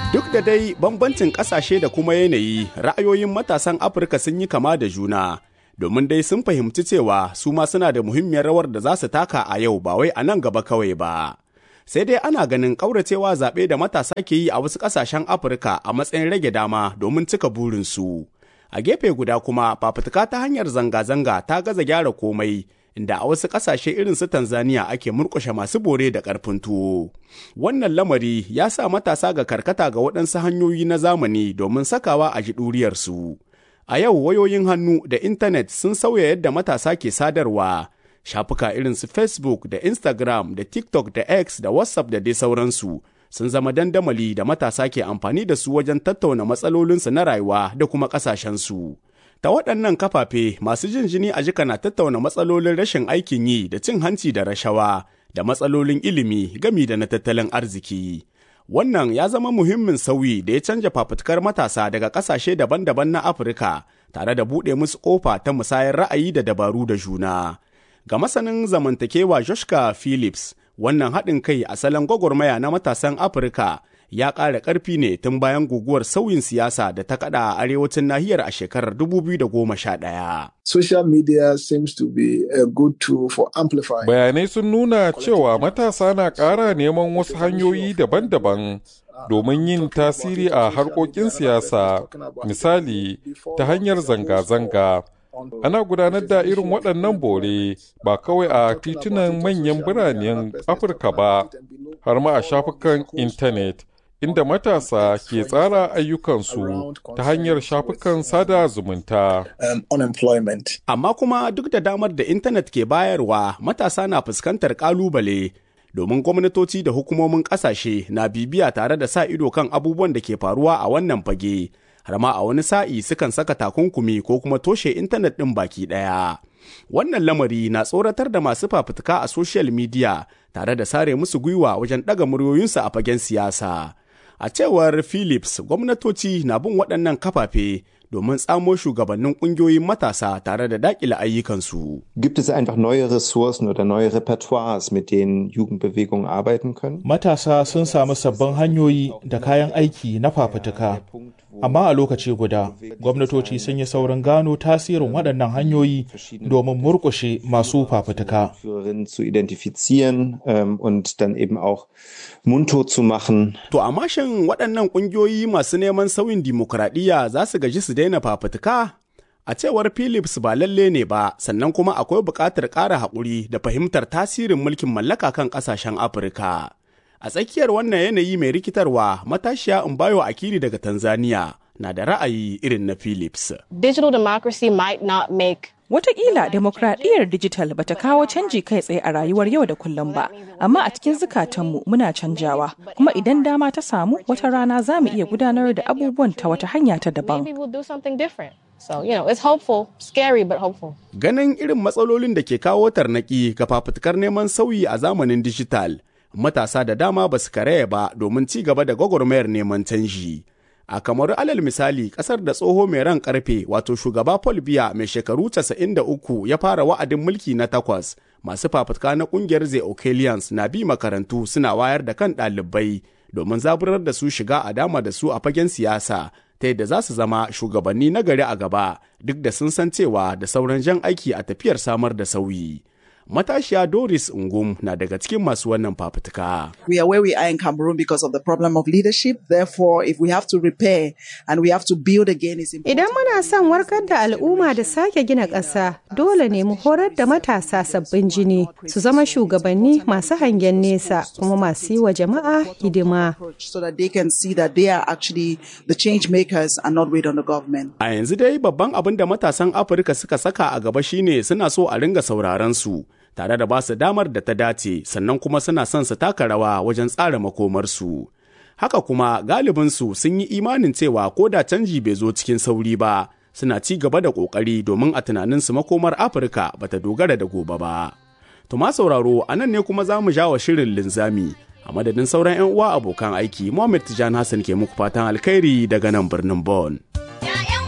Duk da dai bambancin ƙasashe da kuma yanayi, ra'ayoyin matasan Afirka sun yi kama da juna, domin dai sun fahimci cewa su ma suna da muhimmiyar rawar da za su taka a yau ba wai a nan gaba kawai ba. Sai dai ana ganin ƙauracewa zaɓe da matasa ke yi a wasu ƙasashen Afirka a matsayin rage dama domin cika burinsu. A gefe guda kuma fafutuka ta hanyar zanga-zanga ta gaza gyara komai. inda a wasu ƙasashe irin su Tanzania ake murƙushe masu bore da ƙarfin tuwo. Wannan lamari ya sa matasa ga karkata ga waɗansu hanyoyi na zamani domin sakawa a ji ɗuriyarsu. A yau wayoyin hannu da intanet sun sauya yadda matasa ke sadarwa. Shafuka irin su Facebook da Instagram da TikTok da X da WhatsApp da dai sauransu sun zama dandamali da matasa ke amfani da su wajen tattauna matsalolinsu na rayuwa da kuma ƙasashensu. Ta waɗannan kafafe masu jin jini a jika na tattauna matsalolin rashin aikin yi da cin hanci da rashawa da matsalolin ilimi gami da na tattalin arziki. Wannan ya zama muhimmin sauyi da ya canja fafutukar matasa daga ƙasashe daban-daban na Afirka tare da buɗe musu ƙofa ta musayar ra'ayi da dabaru da juna. Ga masanin zamantakewa Joshka Phillips, wannan haɗin kai a salon gwagwarmaya na matasan Afirka ya ƙara ƙarfi ne tun bayan guguwar sauyin siyasa da ta kaɗa a arewacin nahiyar a shekarar 2011. Social media seems to be a good tool for amplifying. Bayanai sun nuna cewa matasa na ƙara neman wasu hanyoyi daban-daban domin yin tasiri a harkokin siyasa, misali ta hanyar zanga-zanga. Ana gudanar da irin waɗannan bore ba kawai a titunan manyan biranen Afirka ba, har ma a shafukan intanet. inda matasa ke tsara ayyukansu ta hanyar shafukan sada zumunta. Um, Amma kuma duk da damar da intanet ke bayarwa matasa na fuskantar ƙalubale domin gwamnatoci da hukumomin ƙasashe na bibiya tare da sa ido kan abubuwan da ke faruwa a wannan fage, har ma a wani sa'i sukan saka takunkumi ko kuma toshe intanet ɗin baki ɗaya. Wannan lamari na tsoratar da masu fafutuka a social media tare da sare musu gwiwa wajen ɗaga muryoyinsu a fagen siyasa. A cewar Philips, gwamnatoci na bin waɗannan kafafe domin tsamo shugabannin ƙungiyoyin matasa tare da daƙile ayyukansu. Gibt es einfach neue Ressourcen oder neue Repertoires, mit denen Jugendbewegungen arbeiten können? Matasa sun samu sabbin hanyoyi da kayan aiki na fafutuka. Amma a lokaci guda, gwamnatoci sun yi saurin gano tasirin waɗannan hanyoyi domin murƙushe masu fafutuka. zu identifizieren ähm, und dann eben auch mundtot zu machen. To amma shin waɗannan ƙungiyoyi masu neman sauyin dimokuraɗiyya za su gaji su daina fafutuka? A cewar Philips ba lalle ne ba, sannan kuma akwai buƙatar ƙara haƙuri da fahimtar tasirin mulkin mallaka kan ƙasashen Afirka. A tsakiyar wannan yanayi mai rikitarwa, matashiya Mbayo Akiri daga Tanzania na da ra'ayi irin na Philips. Digital democracy might not make Wataƙila demokradiyyar dijital bata kawo canji kai tsaye a rayuwar yau da kullum ba, amma a cikin zukatanmu muna canjawa, kuma idan dama ta samu wata rana za mu iya gudanar da abubuwan ta wata hanya ta daban. So, you know, it's hopeful, scary but hopeful. Ganin irin matsalolin da ke kawo tarnaki ga fafutukar neman sauyi a zamanin dijital, matasa da dama ba su karaya ba domin ci gaba da gwagwarmayar neman canji. A kamar alal misali kasar da tsoho mai ran karfe wato shugaba Paul Biya mai shekaru 93 ya fara wa'adin mulki na takwas masu fafutuka na kungiyar The Ocalians na bi makarantu suna wayar da kan ɗalibai domin zaburar da su shiga a dama da su a fagen siyasa ta yadda za su zama shugabanni na gari a gaba duk da sun san cewa da sauran jan aiki a tafiyar samar da sauyi. Matashiya Doris Ngum na daga cikin masu wannan fafutuka. We are where we are in Cameroon because of the problem of leadership. Therefore, if we have to repair and we have to build again, it's important. Idan muna son warkar da al'umma da sake gina ƙasa, dole ne mu horar da matasa sabbin jini su zama shugabanni masu hangen nesa kuma masu yi wa jama'a hidima. So that they can see that they are actually the change makers and not wait on the government. A yanzu dai babban abin da matasan Afirka suka saka a gaba shine suna so a ringa sauraron su. tare da ba su damar da ta dace sannan kuma suna son su taka rawa wajen tsara makomarsu. Haka kuma galibinsu sun yi imanin cewa ko da canji bai zo cikin sauri ba, suna ci gaba da ƙoƙari domin a tunaninsu makomar Afirka ba ta dogara da gobe ba. Tuma sauraro a nan ne kuma za mu wa shirin linzami. A madadin sauran 'yan uwa abokan aiki, Muhammad Tijan Hassan ke muku fatan alkhairi daga nan birnin Bon.